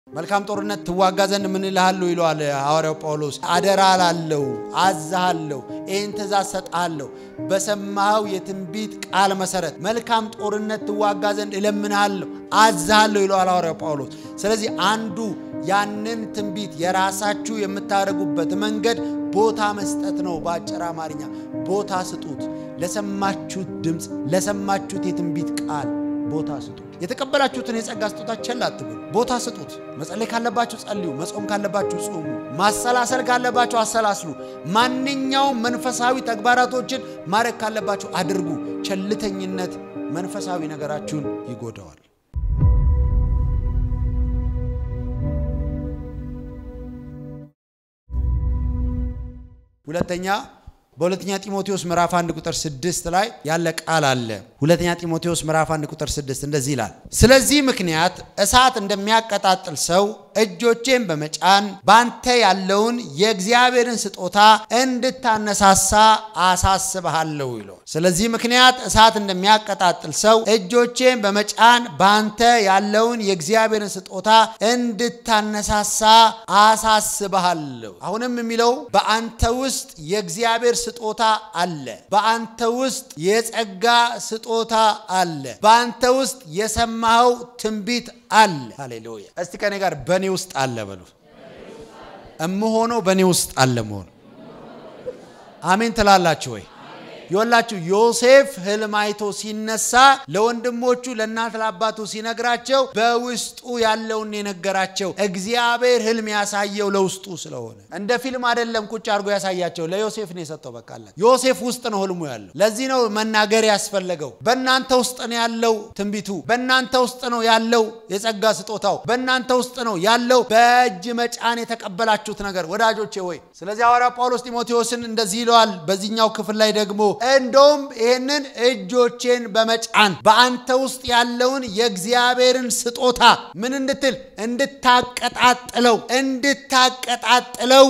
መልካም ጦርነት ትዋጋ ዘንድ ምን እልሃለሁ ይለዋል ሐዋርያው ጳውሎስ። አደራ ላለው አዝሃለሁ፣ ይህን ትእዛዝ ሰጥሃለሁ በሰማኸው የትንቢት ቃል መሰረት መልካም ጦርነት ትዋጋ ዘንድ እለምንሃለሁ፣ አዝሃለሁ ይለዋል ሐዋርያው ጳውሎስ። ስለዚህ አንዱ ያንን ትንቢት የራሳችሁ የምታደርጉበት መንገድ ቦታ መስጠት ነው። በአጭር አማርኛ ቦታ ስጡት። ለሰማችሁት ድምፅ፣ ለሰማችሁት የትንቢት ቃል ቦታ ስጡት። የተቀበላችሁትን የጸጋ ስጦታ ቸል አትበሉ። ቦታ ስጡት። መጸለይ ካለባችሁ ጸልዩ። መጾም ካለባችሁ ጾሙ። ማሰላሰል ካለባችሁ አሰላስሉ። ማንኛውም መንፈሳዊ ተግባራቶችን ማድረግ ካለባችሁ አድርጉ። ቸልተኝነት መንፈሳዊ ነገራችሁን ይጎዳዋል። ሁለተኛ በሁለተኛ ጢሞቴዎስ ምዕራፍ 1 ቁጥር 6 ላይ ያለ ቃል አለ። ሁለተኛ ጢሞቴዎስ ምዕራፍ 1 ቁጥር 6 እንደዚህ ይላል፣ ስለዚህ ምክንያት እሳት እንደሚያቀጣጥል ሰው እጆቼን በመጫን ባንተ ያለውን የእግዚአብሔርን ስጦታ እንድታነሳሳ አሳስብሃለሁ ይለው። ስለዚህ ምክንያት እሳት እንደሚያቀጣጥል ሰው እጆቼን በመጫን ባንተ ያለውን የእግዚአብሔርን ስጦታ እንድታነሳሳ አሳስብሃለሁ። አሁንም የሚለው በአንተ ውስጥ የእግዚአብሔር ስጦታ አለ። በአንተ ውስጥ የጸጋ ስጦታ አለ። በአንተ ውስጥ የሰማኸው ትንቢት አለ። ሃሌሉያ! እስቲ ከኔ ጋር በእኔ ውስጥ አለ በሉ። እምሆነው በእኔ ውስጥ አለ መሆኑ አሜን ትላላችሁ ወይ? ይወላችሁ ዮሴፍ ህልም አይቶ ሲነሳ ለወንድሞቹ ለእናት ለአባቱ ሲነግራቸው በውስጡ ያለውን የነገራቸው እግዚአብሔር ህልም ያሳየው ለውስጡ ስለሆነ እንደ ፊልም አይደለም ቁጭ አድርጎ ያሳያቸው ለዮሴፍ ነው የሰጠው በቃላት ዮሴፍ ውስጥ ነው ህልሙ ያለው ለዚህ ነው መናገር ያስፈለገው በእናንተ ውስጥ ነው ያለው ትንቢቱ በእናንተ ውስጥ ነው ያለው የጸጋ ስጦታው በእናንተ ውስጥ ነው ያለው በእጅ መጫን የተቀበላችሁት ነገር ወዳጆቼ ወይ ስለዚህ ሐዋርያ ጳውሎስ ጢሞቴዎስን እንደዚህ ይለዋል በዚህኛው ክፍል ላይ ደግሞ እንደውም ይህንን እጆቼን በመጫን በአንተ ውስጥ ያለውን የእግዚአብሔርን ስጦታ ምን እንድትል እንድታቀጣጥለው እንድታቀጣጥለው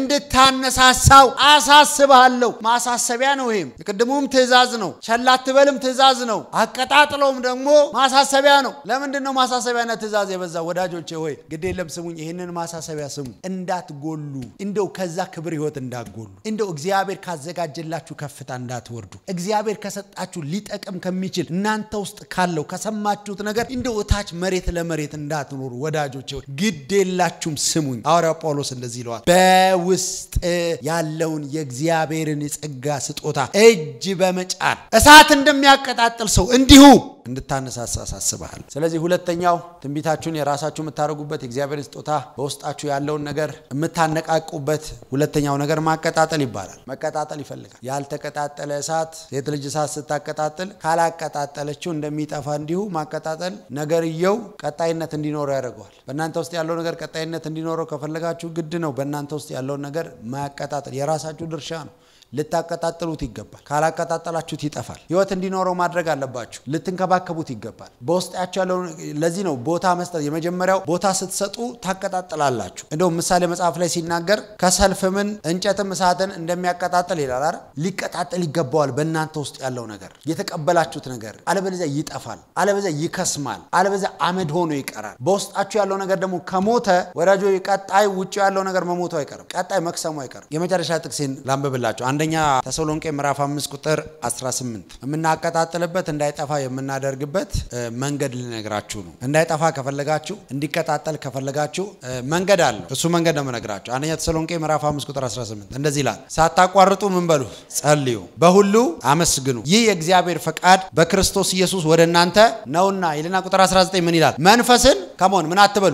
እንድታነሳሳው አሳስብሃለሁ። ማሳሰቢያ ነው። ይሄም የቅድሙም ትእዛዝ ነው። ቸል አትበልም ትእዛዝ ነው። አቀጣጥለውም ደግሞ ማሳሰቢያ ነው። ለምንድን ነው ማሳሰቢያና ትእዛዝ የበዛ? ወዳጆቼ ሆይ ግድ የለም ስሙኝ፣ ይህንን ማሳሰቢያ ስሙ። እንዳትጎሉ፣ እንደው ከዛ ክብር ህይወት እንዳትጎሉ፣ እንደው እግዚአብሔር ካዘጋጀላችሁ ከፍታ እንዳትወርዱ፣ እግዚአብሔር ከሰጣችሁ ሊጠቅም ከሚችል እናንተ ውስጥ ካለው ከሰማችሁት ነገር እንደው እታች መሬት ለመሬት እንዳትኖሩ ወዳጆቼ ሆይ ግድ የላችሁም ስሙኝ። ሐዋርያው ጳውሎስ እንደዚህ ይለዋል፣ በውስጥ ያለውን የእግዚአብሔርን የጸጋ ስጦታ እጅ በመጫን እሳት እንደሚያቀጣጥል ሰው እንዲሁ እንድታነሳሳ አሳስብሃል። ስለዚህ ሁለተኛው ትንቢታችሁን የራሳችሁ የምታደርጉበት የእግዚአብሔርን ስጦታ በውስጣችሁ ያለውን ነገር የምታነቃቁበት ሁለተኛው ነገር ማቀጣጠል ይባላል። መቀጣጠል ይፈልጋል። ያልተቀጣጠለ እሳት ሴት ልጅ እሳት ስታቀጣጥል ካላቀጣጠለችው እንደሚጠፋ እንዲሁ ማቀጣጠል ነገርየው ቀጣይነት እንዲኖረው ያደርገዋል። በእናንተ ውስጥ ያለው ነገር ቀጣይነት እንዲኖረው ከፈለጋችሁ ግድ ነው በእናንተ ውስጥ ያለውን ነገር ማቀጣጠል የራሳችሁ ድርሻ ነው። ልታቀጣጥሉት ይገባል። ካላቀጣጠላችሁት ይጠፋል። ህይወት እንዲኖረው ማድረግ አለባችሁ። ልትንከባከቡት ይገባል። በውስጣችሁ ያለው ለዚህ ነው ቦታ መስጠት። የመጀመሪያው ቦታ ስትሰጡ ታቀጣጥላላችሁ። እንደውም ምሳሌ መጽሐፍ ላይ ሲናገር ከሰልፍምን እንጨትም እሳትን እንደሚያቀጣጥል ይላል። አረ ሊቀጣጠል ይገባዋል። በእናንተ ውስጥ ያለው ነገር የተቀበላችሁት ነገር አለበለዚያ ይጠፋል፣ አለበለዚያ ይከስማል፣ አለበለዚያ አመድ ሆኖ ይቀራል። በውስጣችሁ ያለው ነገር ደግሞ ከሞተ ወዳጆ ቀጣይ ውጭ ያለው ነገር መሞቱ አይቀርም፣ ቀጣይ መክሰሙ አይቀርም። የመጨረሻ ጥቅሴን ላንብብላችሁ። አንደኛ ተሰሎንቄ ምዕራፍ 5 ቁጥር 18 የምናቀጣጥልበት እንዳይጠፋ የምናደርግበት መንገድ ልነግራችሁ ነው። እንዳይጠፋ ከፈለጋችሁ እንዲቀጣጠል ከፈለጋችሁ መንገድ አለው። እሱ መንገድ ነው የምነግራችሁ። አንደኛ ተሰሎንቄ ምዕራፍ 5 ቁጥር 18 እንደዚህ ይላል፣ ሳታቋርጡ ምን በሉ ጸልዩ፣ በሁሉ አመስግኑ፣ ይህ የእግዚአብሔር ፈቃድ በክርስቶስ ኢየሱስ ወደ እናንተ ነውና ይልና ቁጥር 19 ምን ይላል? መንፈስን ከመሆን ምን አትበሉ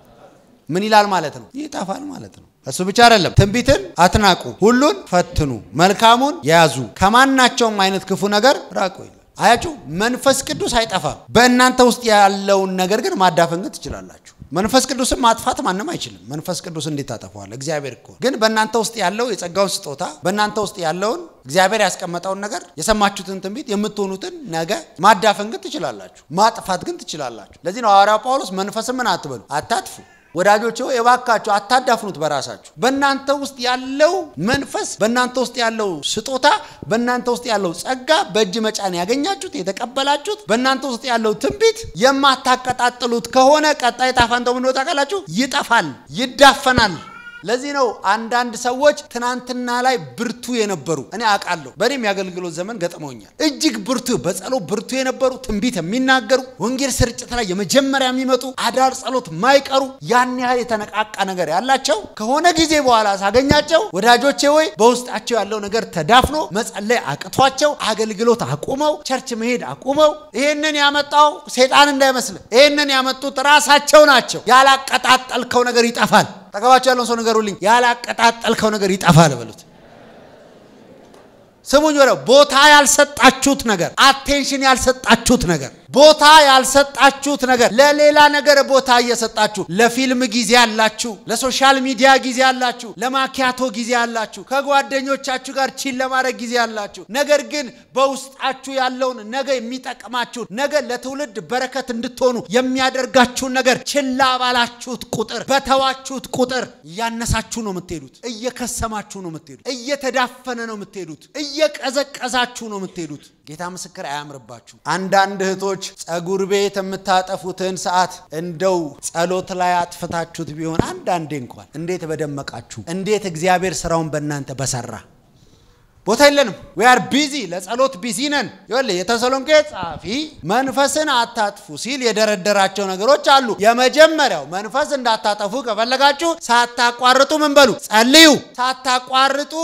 ምን ይላል ማለት ነው? ይጠፋል ማለት ነው። እሱ ብቻ አይደለም፣ ትንቢትን አትናቁ፣ ሁሉን ፈትኑ፣ መልካሙን ያዙ፣ ከማናቸውም አይነት ክፉ ነገር ራቁ ይላል። አያችሁ፣ መንፈስ ቅዱስ አይጠፋም። በእናንተ ውስጥ ያለውን ነገር ግን ማዳፈን ግን ትችላላችሁ። መንፈስ ቅዱስን ማጥፋት ማንም አይችልም። መንፈስ ቅዱስ እንዴት ታጠፈዋል? እግዚአብሔር እኮ ግን በእናንተ ውስጥ ያለው የጸጋውን ስጦታ በእናንተ ውስጥ ያለውን እግዚአብሔር ያስቀመጠውን ነገር የሰማችሁትን ትንቢት የምትሆኑትን ነገ ማዳፈን ግን ትችላላችሁ። ማጥፋት ግን ትችላላችሁ። ለዚህ ነው ሐዋርያው ጳውሎስ መንፈስን ምን አትበሉ፣ አታጥፉ ወዳጆች ሆይ እባካችሁ አታዳፍኑት። በራሳችሁ በእናንተ ውስጥ ያለው መንፈስ፣ በእናንተ ውስጥ ያለው ስጦታ፣ በእናንተ ውስጥ ያለው ጸጋ፣ በእጅ መጫን ያገኛችሁት የተቀበላችሁት፣ በእናንተ ውስጥ ያለው ትንቢት የማታቀጣጥሉት ከሆነ ቀጣይ ጣፋንተው ምን ታውቃላችሁ? ይጠፋል፣ ይዳፈናል። ለዚህ ነው አንዳንድ ሰዎች ትናንትና ላይ ብርቱ የነበሩ እኔ አውቃለሁ። በእኔም የአገልግሎት ዘመን ገጥመውኛል። እጅግ ብርቱ በጸሎት ብርቱ የነበሩ ትንቢት የሚናገሩ ወንጌል ስርጭት ላይ የመጀመሪያ የሚመጡ አዳር ጸሎት ማይቀሩ ያን ያህል የተነቃቃ ነገር ያላቸው ከሆነ ጊዜ በኋላ ሳገኛቸው ወዳጆቼ ወይ በውስጣቸው ያለው ነገር ተዳፍኖ መጸለይ አቅቷቸው አገልግሎት አቁመው ቸርች መሄድ አቁመው ይህንን ያመጣው ሴጣን እንዳይመስል ይህንን ያመጡት ራሳቸው ናቸው። ያላቀጣጠልከው ነገር ይጠፋል። ጠገባቸው ያለውን ሰው ንገሩልኝ። ያላቀጣጠልከው ነገር ይጠፋል በሉት። ስሙኝ፣ ወደ ቦታ ያልሰጣችሁት ነገር፣ አቴንሽን ያልሰጣችሁት ነገር፣ ቦታ ያልሰጣችሁት ነገር፣ ለሌላ ነገር ቦታ እየሰጣችሁ ለፊልም ጊዜ አላችሁ፣ ለሶሻል ሚዲያ ጊዜ አላችሁ፣ ለማኪያቶ ጊዜ አላችሁ፣ ከጓደኞቻችሁ ጋር ቺል ለማድረግ ጊዜ አላችሁ። ነገር ግን በውስጣችሁ ያለውን ነገ የሚጠቅማችሁን ነገ ለትውልድ በረከት እንድትሆኑ የሚያደርጋችሁን ነገር ችላ ባላችሁት ቁጥር በተዋችሁት ቁጥር እያነሳችሁ ነው የምትሄዱት፣ እየከሰማችሁ ነው የምትሄዱት፣ እየተዳፈነ ነው የምትሄዱት፣ እየቀዘቀዛችሁ ነው የምትሄዱት። ጌታ ምስክር አያምርባችሁ። አንዳንድ እህቶች ጸጉር ቤት የምታጠፉትን ሰዓት እንደው ጸሎት ላይ አጥፍታችሁት ቢሆን አንዳንዴ እንኳን እንዴት በደመቃችሁ፣ እንዴት እግዚአብሔር ስራውን በእናንተ በሰራ ቦታ የለንም። ዊ አር ቢዚ ለጸሎት ቢዚ ነን። ይኸውልህ የተሰሎንቄ ጸሐፊ መንፈስን አታጥፉ ሲል የደረደራቸው ነገሮች አሉ። የመጀመሪያው መንፈስ እንዳታጠፉ ከፈለጋችሁ ሳታቋርጡ ምን በሉ ጸልዩ። ሳታቋርጡ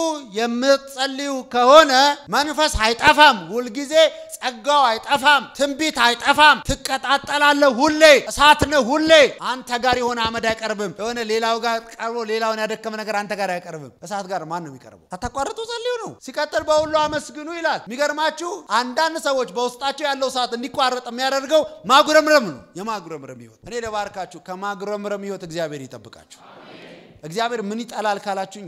የምትጸልዩ ከሆነ መንፈስ አይጠፋም። ሁልጊዜ ጸጋው አይጠፋም። ትንቢት አይጠፋም። ትቀጣጠላለህ። ሁሌ እሳት ነህ። ሁሌ አንተ ጋር የሆነ አመድ አይቀርብም። የሆነ ሌላው ጋር ቀርቦ ሌላውን ያደከመ ነገር አንተ ጋር አይቀርብም። እሳት ጋር ማን ነው የሚቀርበው? ሳታቋርጡ ጸልዩ ነው። ሲቀጥል በሁሉ አመስግኑ ይላል። የሚገርማችሁ አንዳንድ ሰዎች በውስጣቸው ያለው እሳት እንዲቋረጥ የሚያደርገው ማጉረምረም ነው። የማጉረምረም ህይወት እኔ ለባርካችሁ ከማጉረምረም ህይወት እግዚአብሔር ይጠብቃችሁ። እግዚአብሔር ምን ይጠላል ካላችሁኝ፣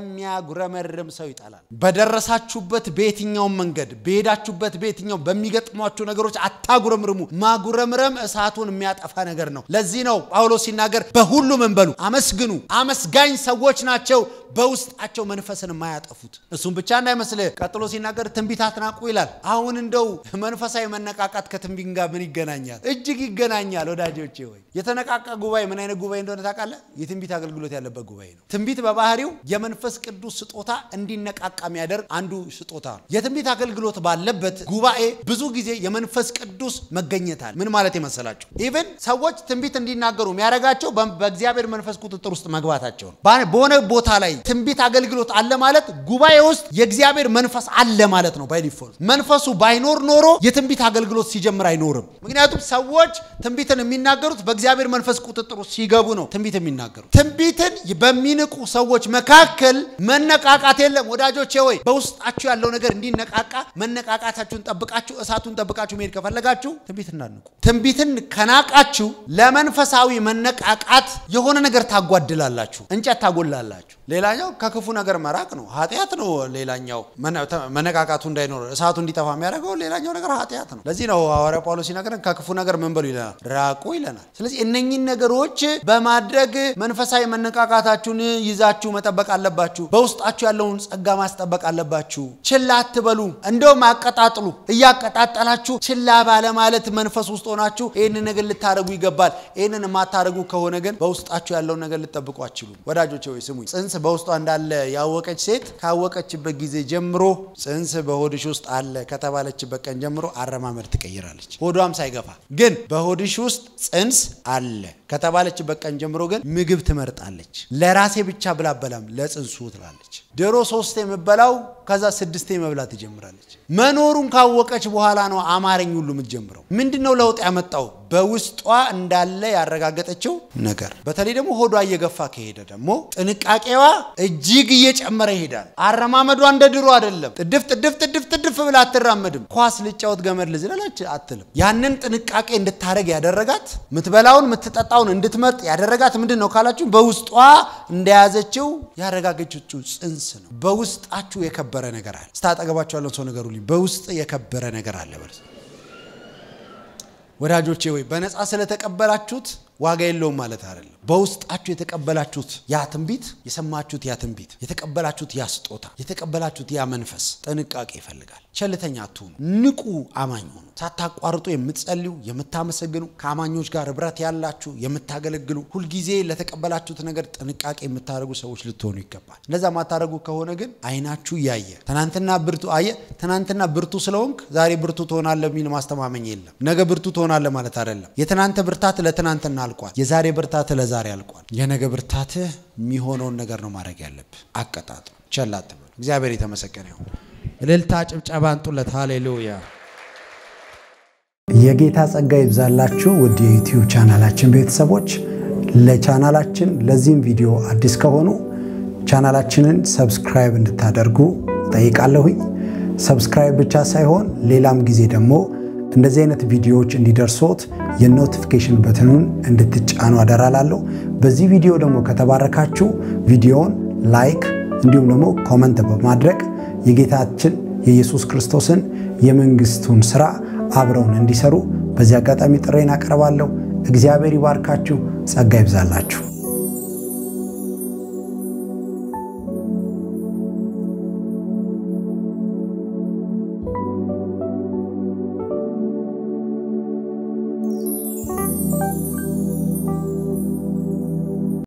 የሚያጉረመርም ሰው ይጠላል። በደረሳችሁበት በየትኛውም መንገድ በሄዳችሁበት በየትኛው በሚገጥሟችሁ ነገሮች አታጉረምርሙ። ማጉረምረም እሳቱን የሚያጠፋ ነገር ነው። ለዚህ ነው ጳውሎስ ሲናገር በሁሉ ምን በሉ አመስግኑ። አመስጋኝ ሰዎች ናቸው በውስጣቸው መንፈስን የማያጠፉት። እሱም ብቻ እንዳይመስልህ ቀጥሎ ሲናገር ትንቢት አትናቁ ይላል። አሁን እንደው መንፈሳዊ መነቃቃት ከትንቢት ጋር ምን ይገናኛል? እጅግ ይገናኛል ወዳጆቼ። ወይ የተነቃቃ ጉባኤ ምን አይነት ጉባኤ እንደሆነ ታውቃለህ? የትንቢት አገልግሎት ያለበት ጉባኤ ነው። ትንቢት በባህሪው የመንፈስ ቅዱስ ስጦታ እንዲነቃቃ የሚያደርግ አንዱ ስጦታ ነው። የትንቢት አገልግሎት ባለበት ጉባኤ ብዙ ጊዜ የመንፈስ ቅዱስ መገኘት አለ። ምን ማለት የመሰላቸው ኢቭን ሰዎች ትንቢት እንዲናገሩ የሚያደርጋቸው በእግዚአብሔር መንፈስ ቁጥጥር ውስጥ መግባታቸው ነው። በሆነ ቦታ ላይ ትንቢት አገልግሎት አለ ማለት ጉባኤ ውስጥ የእግዚአብሔር መንፈስ አለ ማለት ነው። ባይ ዲፎልት መንፈሱ ባይኖር ኖሮ የትንቢት አገልግሎት ሲጀምር አይኖርም። ምክንያቱም ሰዎች ትንቢትን የሚናገሩት በእግዚአብሔር መንፈስ ቁጥጥር ውስጥ ሲገቡ ነው ትንቢት የሚናገሩት። ትንቢትን በሚንቁ ሰዎች መካከል መነቃቃት የለም። ወዳጆቼ ወይ በውስጣችሁ ያለው ነገር እንዲነቃቃ መነቃቃታችሁን ጠብቃችሁ እሳቱን ጠብቃችሁ መሄድ ከፈለጋችሁ ትንቢት እናንቁ። ትንቢትን ከናቃችሁ ለመንፈሳዊ መነቃቃት የሆነ ነገር ታጓድላላችሁ፣ እንጨት ታጎላላችሁ። ሌላኛው ከክፉ ነገር መራቅ ነው፣ ኃጢአት ነው። ሌላኛው መነቃቃቱ እንዳይኖር እሳቱ እንዲጠፋ የሚያደርገው ሌላኛው ነገር ኃጢአት ነው። ለዚህ ነው ሐዋርያ ጳውሎስ ሲናገረን ከክፉ ነገር ምን በሉ ይለናል፣ ራቁ ይለናል። ስለዚህ እነኚህን ነገሮች በማድረግ መንፈሳዊ መነቃቃታችሁን ይዛችሁ መጠበቅ አለባችሁ። በውስጣችሁ ያለውን ጸጋ ማስጠበቅ አለባችሁ። ችላ አትበሉ፣ እንደውም አቀጣጥሉ። እያቀጣጠላችሁ ችላ ባለማለት መንፈስ ውስጥ ሆናችሁ ይህንን ነገር ልታደርጉ ይገባል። ይህንን የማታደርጉ ከሆነ ግን በውስጣችሁ ያለውን ነገር ልጠብቁ አችሉም። ወዳጆቼ ወይ ስሙኝ። ጽንስ በውስጧ እንዳለ ያወቀች ሴት ካወቀችበት ጊዜ ጀምሮ ጽንስ በሆድሽ ውስጥ አለ ከተባለችበት ቀን ጀምሮ አረማመድ ትቀይራለች። ሆዷም ሳይገፋ ግን በሆድሽ ውስጥ ጽንስ አለ ከተባለችበት ቀን ጀምሮ ግን ምግብ ትመርጣለች። ለራሴ ብቻ ብላ በላም ለጽንሱ ትላለች። ድሮ ሶስቴ የምበላው ከዛ ስድስቴ መብላት ትጀምራለች። መኖሩን ካወቀች በኋላ ነው አማረኝ ሁሉ የምትጀምረው። ምንድን ነው ለውጥ ያመጣው? በውስጧ እንዳለ ያረጋገጠችው ነገር። በተለይ ደግሞ ሆዷ እየገፋ ከሄደ ደግሞ ጥንቃቄዋ እጅግ እየጨመረ ይሄዳል። አረማመዷ እንደ ድሮ አይደለም። ጥድፍ ጥድፍ ጥድፍ ጥድፍ ብላ አትራመድም። ኳስ ልጫወት ገመድ ልዝለላች አትልም። ያንን ጥንቃቄ እንድታረግ ያደረጋት ምትበላውን ምትጠጣውን እንድትመርጥ ያደረጋት ምንድን ነው ካላችሁ በውስጧ እንደያዘችው ያረጋገጨችው ጽንስ ነው። በውስጣችሁ የከበረ ነገር አለ። ስታጠገባችሁ ያለውን ሰው ነገሩልኝ። በውስጥ የከበረ ነገር አለ በል። ወዳጆቼ ወይ በነፃ ስለተቀበላችሁት ዋጋ የለውም ማለት አይደለም። በውስጣችሁ የተቀበላችሁት ያ ትንቢት፣ የሰማችሁት ያ ትንቢት፣ የተቀበላችሁት ያ ስጦታ፣ የተቀበላችሁት ያ መንፈስ ጥንቃቄ ይፈልጋል። ቸልተኛ አትሁኑ። ንቁ አማኝ ሁኑ። ሳታቋርጡ የምትጸልዩ የምታመሰግኑ፣ ከአማኞች ጋር ህብረት ያላችሁ የምታገለግሉ፣ ሁልጊዜ ለተቀበላችሁት ነገር ጥንቃቄ የምታደርጉ ሰዎች ልትሆኑ ይገባል። እንደዛ ማታደርጉ ከሆነ ግን አይናችሁ እያየ ትናንትና ብርቱ አየ ትናንትና ብርቱ ስለሆንክ ዛሬ ብርቱ ትሆናለህ የሚል ማስተማመኝ የለም። ነገ ብርቱ ትሆናለህ ማለት አይደለም። የትናንት ብርታት ለትናንትና አልቋል። የዛሬ ብርታት ለዛሬ አልቋል። የነገ ብርታትህ የሚሆነውን ነገር ነው ማድረግ ያለብህ። አቀጣጥሉ፣ ቸል አትበሉ። እግዚአብሔር የተመሰገነ ይሁን። እልልታ ጭብጨባ አንጡለት። ሃሌሉያ። የጌታ ጸጋ ይብዛላችሁ ውድ የዩቲዩብ ቻናላችን ቤተሰቦች። ለቻናላችን ለዚህም ቪዲዮ አዲስ ከሆኑ ቻናላችንን ሰብስክራይብ እንድታደርጉ ጠይቃለሁኝ። ሰብስክራይብ ብቻ ሳይሆን ሌላም ጊዜ ደግሞ እንደዚህ አይነት ቪዲዮዎች እንዲደርሶት የኖቲፊኬሽን በትኑን እንድትጫኑ አደራላለሁ። በዚህ ቪዲዮ ደግሞ ከተባረካችሁ ቪዲዮውን ላይክ እንዲሁም ደግሞ ኮመንት በማድረግ የጌታችን የኢየሱስ ክርስቶስን የመንግስቱን ስራ አብረውን እንዲሰሩ በዚህ አጋጣሚ ጥሬን አቀርባለሁ። እግዚአብሔር ይባርካችሁ፣ ጸጋ ይብዛላችሁ።